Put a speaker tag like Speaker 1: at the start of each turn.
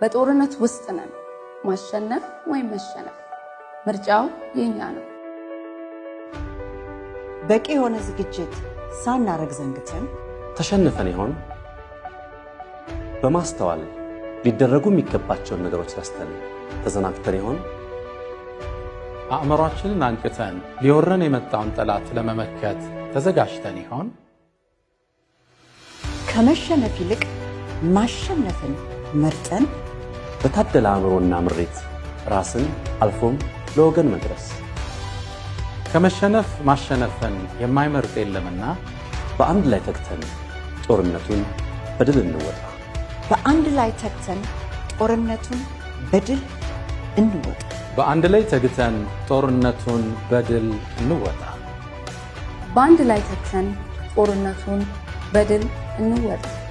Speaker 1: በጦርነት ውስጥ ነን። ማሸነፍ ወይም መሸነፍ ምርጫው የኛ ነው።
Speaker 2: በቂ የሆነ ዝግጅት ሳናረግ ዘንግተን
Speaker 3: ተሸንፈን ይሆን? በማስተዋል ሊደረጉ የሚገባቸውን ነገሮች ረስተን ተዘናግተን ይሆን?
Speaker 4: አእምሯችንን አንቅተን ሊወረን የመጣውን ጠላት ለመመከት ተዘጋጅተን ይሆን?
Speaker 2: ከመሸነፍ ይልቅ ማሸነፍን መርጠን
Speaker 3: በታደለ አእምሮና ምሬት ራስን አልፎም ለወገን መድረስ
Speaker 4: ከመሸነፍ ማሸነፍን የማይመርጥ የለምና
Speaker 3: በአንድ ላይ ተግተን ጦርነቱን በድል እንወጣ።
Speaker 2: በአንድ ላይ ተግተን ጦርነቱን በድል እንወጣ።
Speaker 4: በአንድ ላይ ተግተን ጦርነቱን በድል እንወጣ።
Speaker 1: በአንድ ላይ ተግተን ጦርነቱን በድል እንወጣ።